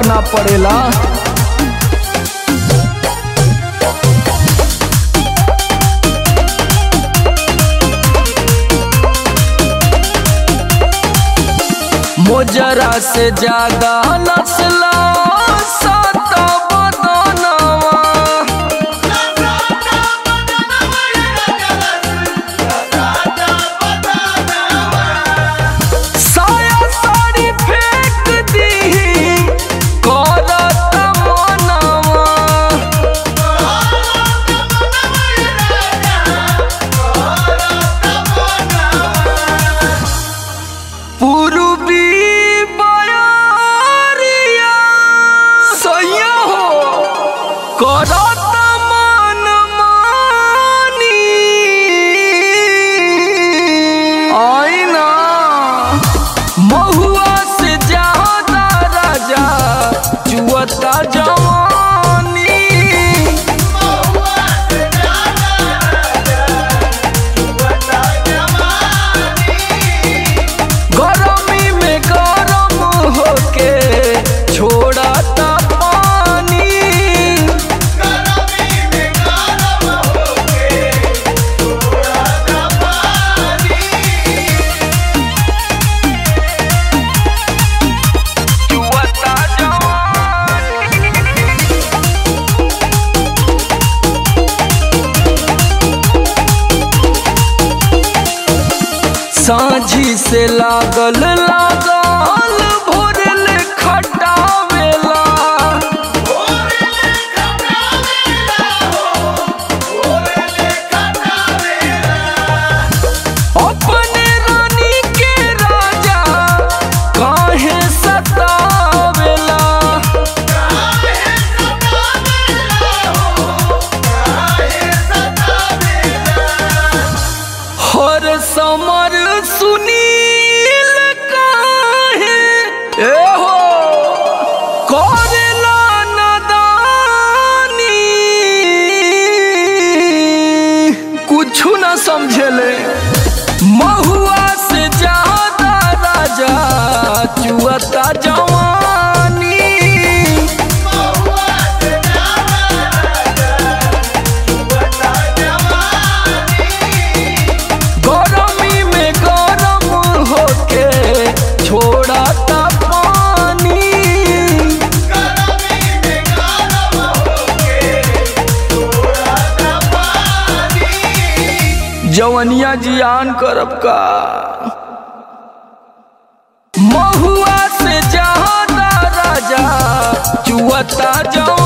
फर्क ना पड़ेला मोजरा से ज्यादा नस्ला साता बदनवा साया साड़ी फेंक दीही करत मनवा पूर्वी बयारिया सैया हो करत मन मानी आईना महुआ से ज्यादा राजा जुअता जवानी गरमी में गरम होके छोड़ता पानी जुअता जवानी साझी से लागल लागल भोरल खटावेला अपने रानी के राजा काहे सतावेला हर समर सुनील काहे ए हो करेला नदानी कुछु न समझेले महुआ से ज्यादा राजा चुअता जवानी गरमी में गरम होके छोड़ता पानी जवनिया जियान करब का महुआ से ज्यादा राजा चुअता जवानी